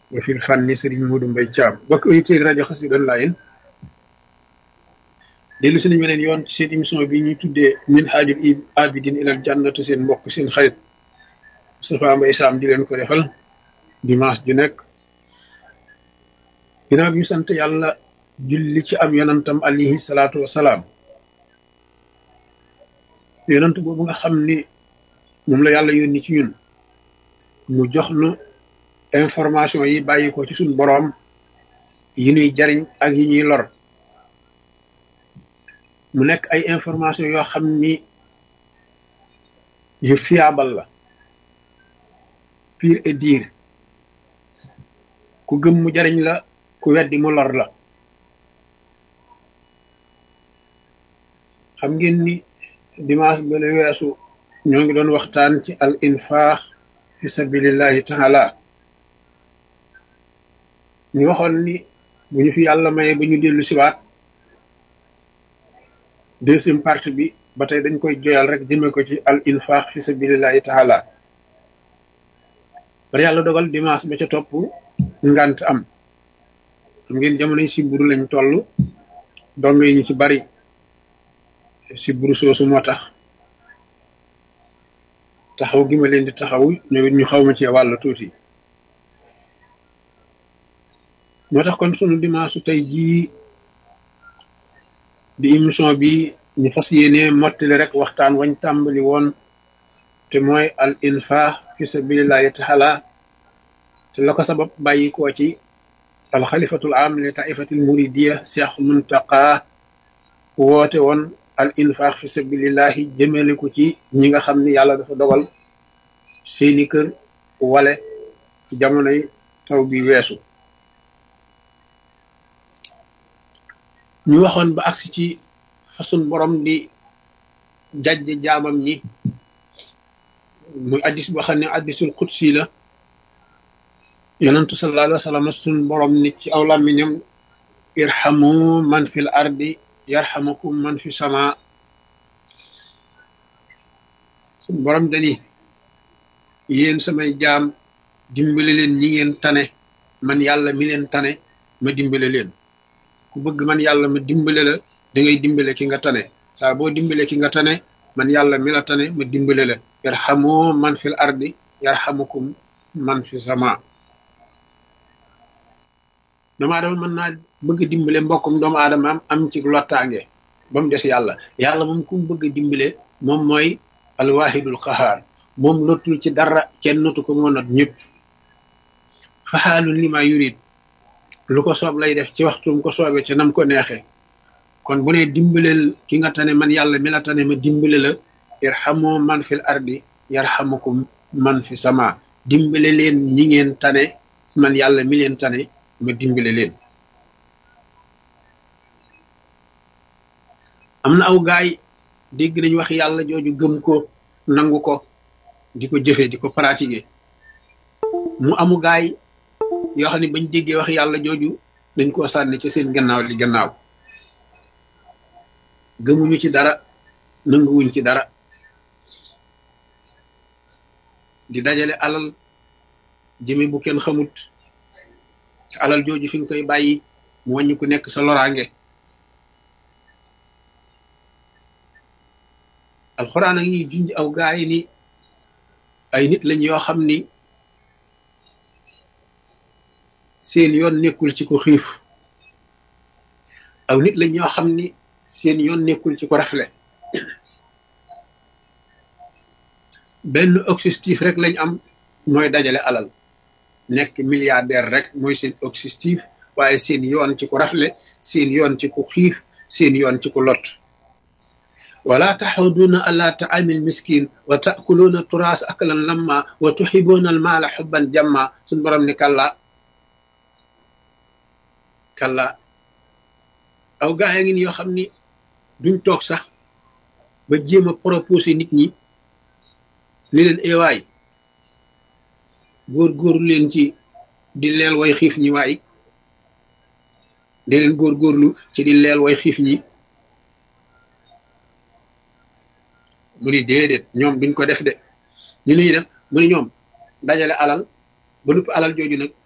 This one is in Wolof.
wa fil fànni sëriñ Modou Mbaye Thiam bokk auditeurs rajo Xassida Online dellu si nañ beneen yoon ci seen émission bi ñuy tuddee Minhajul Abidin ilal jannatu seen mbokk seen xarit Moustapha Mbaye Sam di leen ko defal dimanche ju nekk ginnaaw bi ñu sant yàlla julli ci am yonantam alayhi salaatu wasalaam yonant boobu nga xam ni moom la yàlla yónni ci ñun mu jox nu information yi bàyyi ko ci suñ boroom yi ñuy jariñ ak yi ñuy lor mu nekk ay information yoo xam ni yu fiable la pire et dire ku gëm mu jariñ la ku weddi mu lor la xam ngeen ni dimanche ba la weesu ñoo ngi doon waxtaan ci al infaax fi sabilillahi taala ñu waxoon ni bu ñu fi yàlla maye ba ñu dellu siwaat deuxième partie bi ba tey dañ koy joyal rek jëme ko ci al infaax fi sabilillahi taala bari yàlla dogal dimanche ba ca topp ngant am xam ngeen jamono yi siburu lañ toll dong yi ñu ci bari siburu soosu moo tax taxaw gi ma leen di taxaw ñoom it ñu xaw ma ci wàll tuuti moo tax kon sunu dimanche tey jii di émission bi ñu fas yéene mottali rek waxtaan wañ tàmbali woon te mooy al infaax fi sabilillahi taala te la ko sabab bàyyi koo ci al xalifatul am li taifatil muridiya cheikh muntaqa woote woon al infaax fi sabilillahi jëmale ko ci ñi nga xam ni yàlla dafa dogal seeni kër wale ci jamonoy taw bi weesu ñu waxoon ba agsi ci façon borom di jajj jaamam ñi muy addis boo xam ne addisul qudsi la yonentu sallallahu alayhi wa sallam sun borom ni ci aw làmmiñam irhamu man fil ardi yarhamukum man fi sama sun borom dani yéen samay jaam dimbale leen ñi ngeen tane man yàlla mi leen tane ma dimbale leen ku bëgg man yàlla ma dimbale la da ngay dimbale ki nga tane saa boo dimbale ki nga tane man yàlla mi la tane ma dimbale la yarhamu man fil ardi yarhamukum man fi sama doomu aadama mën naa bëgg dimbale mbokkum doomu aadama am am ci lottaange ba mu des yàlla yàlla moom ku mu bëgg dimbale moom mooy alwahidul qahaar moom lottul ci dara kenn notu ko moo not ñëpp faxaalun li ma yurid lu ko soob lay def ci waxtum ko soobee ca nam ko neexee kon bu ne dimbaleel ki nga tane man yàlla mi la tane ma dimbale la irhamu man fil ardi yarhamukum man fi sama dimbale leen ñi ngeen tane man yàlla mi leen tane ma dimbale leen am na aw gaay dégg nañ wax yàlla jooju gëm ko nangu ko di ko jëfe di ko pratiquer mu amu gaay yoo xam ne bañ déggee wax yàlla jooju dañ koo sànni ci seen gannaaw li gannaaw gëmuñu ci dara nanguwuñ ci dara di dajale alal jëme bu kenn xamut alal jooju fi nga koy bàyyi mu wàññi ku nekk sa loraange alxuraan ak ñuy junj aw gaay ni ay nit lañ yoo xam ni seen yoon nekkul ci ko xiif aw nit lañ ñoo xam ni seen yoon nekkul ci ko rafle benn objectif rek lañ am mooy dajale alal nekk milliardaire rek mooy seen objectif waaye seen yoon ci ko rafle seen yoon ci ko xiif seen yoon ci ko lot wala taxuduuna ala taamil miskin wa taakuluuna turaas aklan lamma wa tuxibuuna almaala xubban jamma suñ borom ni kàlla kàlla aw gaa ya ngi ni yoo xam ni duñ toog sax ba jéem a proposé nit ñi ni leen ewaay góor-góorlu leen ci di leel way xiif ñi waay di leen góor-góorlu ci di leel way xiif ñi mu ni déedéet ñoom duñ ko def de ñu nuy def mu ni ñoom dajale alal ba lupp alal jooju nag